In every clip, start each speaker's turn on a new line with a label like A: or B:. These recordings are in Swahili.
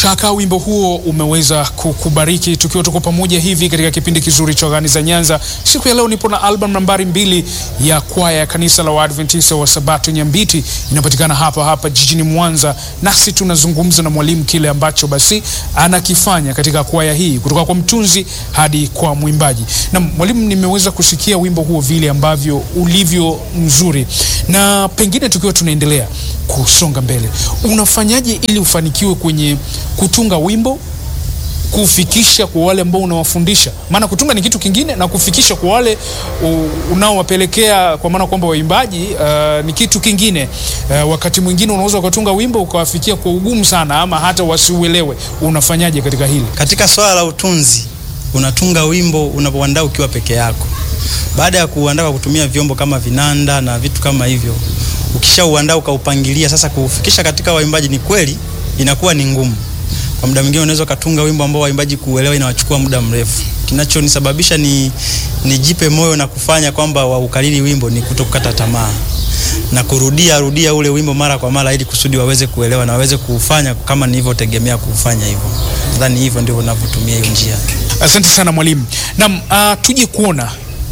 A: shaka wimbo huo umeweza kukubariki tukiwa tuko pamoja hivi katika kipindi kizuri cha Gani za Nyanza. Siku ya leo nipo na album nambari mbili ya kwaya ya kanisa la Waadventista wa Sabato Nyambiti, inapatikana hapa hapa jijini Mwanza, nasi tunazungumza na mwalimu kile ambacho basi anakifanya katika kwaya hii, kutoka kwa mtunzi hadi kwa mwimbaji. Na mwalimu, nimeweza kusikia wimbo huo vile ambavyo ulivyo mzuri, na pengine tukiwa tunaendelea kusonga mbele, unafanyaje ili ufanikiwe kwenye kutunga wimbo kufikisha kwa wale ambao unawafundisha? Maana kutunga ni kitu kingine na kufikisha kwa wale unaowapelekea, kwa maana kwamba waimbaji uh, ni kitu kingine. Uh, wakati mwingine unaweza ukatunga wimbo ukawafikia kwa ugumu sana, ama hata wasiuelewe. Unafanyaje katika hili?
B: Katika swala la utunzi, unatunga wimbo unapoandaa ukiwa peke yako. Baada ya kuandaa kwa kutumia vyombo kama vinanda na vitu kama hivyo ukishauandaa ukaupangilia, sasa kuufikisha katika waimbaji, ni kweli inakuwa ni ngumu. Kwa muda mwingine unaweza ukatunga wimbo ambao waimbaji kuuelewa inawachukua muda mrefu. Kinachonisababisha ni nijipe moyo na kufanya kwamba waukariri wimbo ni kutokata tamaa na kurudia rudia ule wimbo mara kwa mara, ili kusudi waweze kuelewa na waweze kuufanya kama nilivyotegemea kuufanya hivyo. Nadhani hivyo ndivyo ninavyotumia hiyo njia.
A: Asante sana mwalimu. Naam, uh, tuje kuona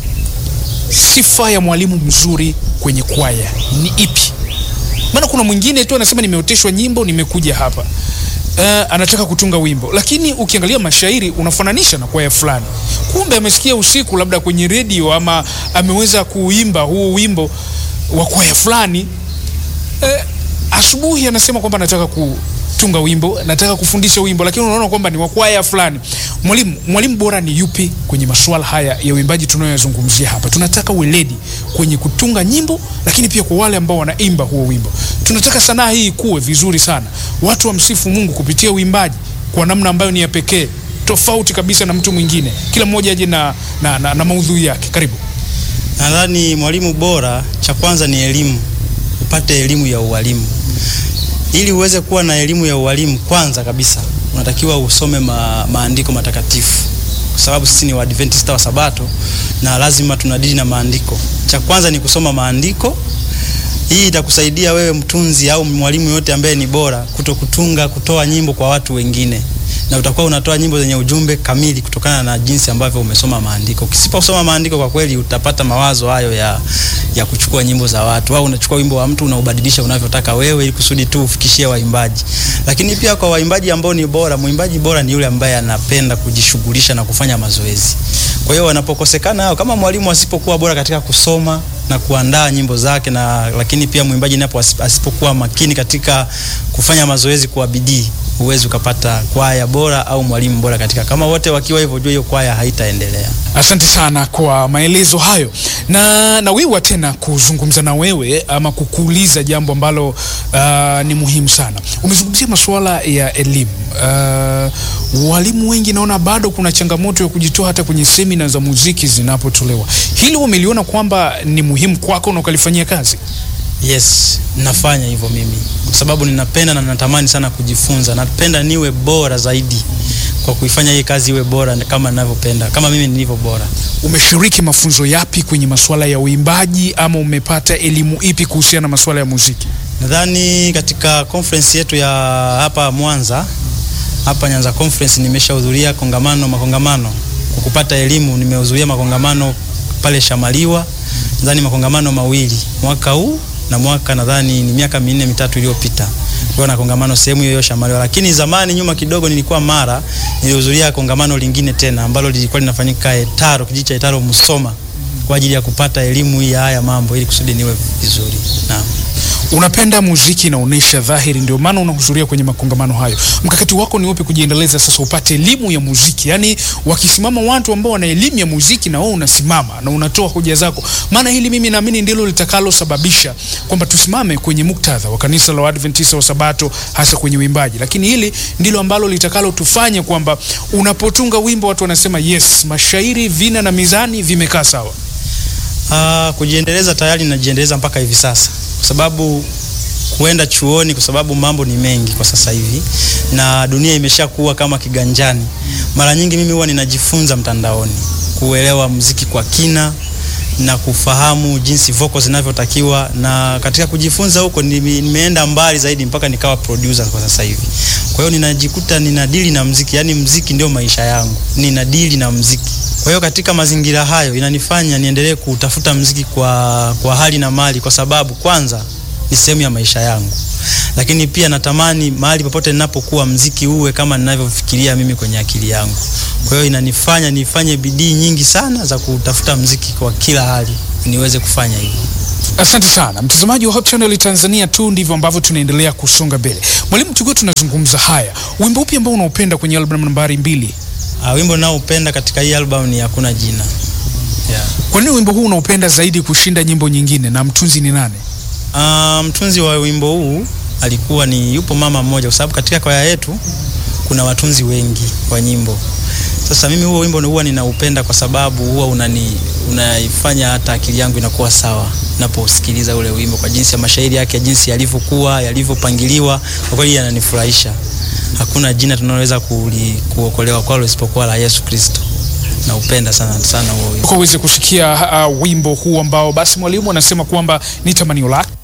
A: sifa ya mwalimu mzuri kwenye kwaya ni ipi? Maana kuna mwingine tu anasema nimeoteshwa nyimbo, nimekuja hapa. Uh, anataka kutunga wimbo, lakini ukiangalia mashairi unafananisha na kwaya fulani, kumbe amesikia usiku labda kwenye redio ama ameweza kuimba huo wimbo wa kwaya fulani. Uh, asubuhi anasema kwamba anataka ku tunga wimbo, nataka kufundisha wimbo, lakini unaona kwamba ni wa kwaya fulani. Mwalimu, mwalimu bora ni yupi kwenye masuala haya ya uimbaji tunayoyazungumzia hapa? Tunataka weledi kwenye kutunga nyimbo, lakini pia kwa wale ambao wanaimba huo wimbo. Tunataka sanaa hii ikuwe vizuri sana, watu wamsifu Mungu kupitia uimbaji kwa namna ambayo ni ya pekee, tofauti kabisa na mtu mwingine. Kila mmoja aje na, na, na, na maudhui yake. Karibu.
B: Nadhani mwalimu bora, cha kwanza ni elimu, upate elimu ya ualimu ili uweze kuwa na elimu ya ualimu, kwanza kabisa unatakiwa usome ma, maandiko matakatifu, kwa sababu sisi ni Waadventista wa Sabato na lazima tunadili na maandiko. Cha kwanza ni kusoma maandiko. Hii itakusaidia wewe mtunzi au mwalimu yote ambaye ni bora kuto kutunga, kutoa nyimbo kwa watu wengine, na utakuwa unatoa nyimbo zenye ujumbe kamili kutokana na jinsi ambavyo umesoma maandiko. Ukisiposoma maandiko, kwa kweli utapata mawazo hayo ya, ya kuchukua nyimbo za watu, au unachukua wimbo wa mtu unaubadilisha unavyotaka wewe, ili kusudi tu ufikishie waimbaji. Lakini pia kwa waimbaji ambao ni bora, mwimbaji bora ni yule ambaye anapenda kujishughulisha na kufanya mazoezi. Kwa hiyo wanapokosekana hao, kama mwalimu asipokuwa bora katika kusoma na kuandaa nyimbo zake, na lakini pia mwimbaji napo asipokuwa makini katika kufanya mazoezi kwa bidii huwezi ukapata kwaya bora au mwalimu bora katika. Kama wote wakiwa hivyo, jua hiyo kwaya haitaendelea.
A: Asante sana kwa maelezo hayo, na nawiwa tena kuzungumza na wewe ama kukuuliza jambo ambalo uh, ni muhimu sana. Umezungumzia masuala ya elimu. Uh, walimu wengi naona bado kuna changamoto ya kujitoa hata kwenye semina za muziki zinapotolewa. Hili umeliona kwamba ni muhimu kwako na ukalifanyia kazi?
B: Yes, nafanya hivyo mimi kwa sababu ninapenda na natamani sana kujifunza. Napenda niwe bora zaidi kwa kuifanya hii kazi iwe bora kama ninavyopenda, kama mimi nilivyo bora.
A: Umeshiriki mafunzo yapi kwenye masuala ya uimbaji ama umepata elimu ipi kuhusiana na masuala ya muziki?
B: Nadhani katika conference yetu ya hapa Mwanza, hapa Nyanza Conference, nimeshahudhuria kongamano makongamano kwa kupata elimu. Nimehudhuria makongamano pale Shamaliwa, nadhani makongamano mawili mwaka huu na mwaka nadhani ni miaka minne mitatu iliyopita kwa na kongamano sehemu hiyo Shamaliwa. Lakini zamani nyuma kidogo nilikuwa Mara, nilihudhuria kongamano lingine tena ambalo lilikuwa linafanyika Etaro, kijiji cha Etaro Musoma, kwa ajili ya kupata elimu hii ya haya mambo ili kusudi niwe vizuri. Naam.
A: Unapenda muziki, inaonyesha dhahiri, ndio maana unahudhuria kwenye makongamano hayo. Mkakati wako ni upi kujiendeleza sasa upate elimu ya muziki? Yaani wakisimama watu ambao wana elimu ya muziki na wewe unasimama na unatoa hoja zako, maana hili mimi naamini ndilo litakalosababisha kwamba tusimame kwenye muktadha wa kanisa la Waadventista wa Sabato, hasa kwenye uimbaji. Lakini hili ndilo ambalo litakalotufanya kwamba unapotunga wimbo watu wanasema yes, mashairi, vina na mizani vimekaa sawa.
B: Ah, kujiendeleza tayari najiendeleza mpaka hivi sasa kwa sababu kuenda chuoni, kwa sababu mambo ni mengi kwa sasa hivi na dunia imeshakuwa kama kiganjani. Mara nyingi mimi huwa ninajifunza mtandaoni kuelewa muziki kwa kina na kufahamu jinsi vocals zinavyotakiwa, na katika kujifunza huko nime, nimeenda mbali zaidi mpaka nikawa producer kwa sasa hivi. Kwa Kwa hiyo ninajikuta ninadili na mziki, yani mziki ndio maisha yangu, ninadili na mziki. Kwa hiyo katika mazingira hayo inanifanya niendelee kutafuta mziki kwa, kwa hali na mali, kwa sababu kwanza ni sehemu ya maisha yangu, lakini pia natamani mahali popote ninapokuwa mziki uwe kama ninavyofikiria mimi kwenye akili yangu. Kwa hiyo inanifanya nifanye bidii nyingi sana za kutafuta mziki kwa kila hali niweze kufanya hivyo.
A: Asante sana mtazamaji wa Hope Channel Tanzania, tu ndivyo ambavyo tunaendelea kusonga mbele. Mwalimu, tukiwa tunazungumza haya, wimbo upi ambao unaupenda kwenye album nambari mbili?
B: Uh, wimbo naopenda katika hii album ni Hakuna Jina. Yeah.
A: Kwa nini wimbo huu unaupenda zaidi kushinda nyimbo nyingine, na mtunzi ni nani?
B: Uh, mtunzi wa wimbo huu alikuwa ni yupo mama mmoja, kwa sababu katika kwaya yetu kuna watunzi wengi wa nyimbo. Sasa mimi huo wimbo huwa ninaupenda kwa sababu huwa unani unaifanya hata akili yangu inakuwa sawa naposikiliza ule wimbo, kwa jinsi ya mashairi yake, jinsi yalivyokuwa yalivyopangiliwa, kwa kweli yananifurahisha. Hakuna jina tunaloweza kuokolewa kwalo isipokuwa la Yesu Kristo. Naupenda sana sana huo wimbo.
A: Kwa uweze kusikia uh, wimbo huu ambao basi mwalimu anasema kwamba ni tamanio lake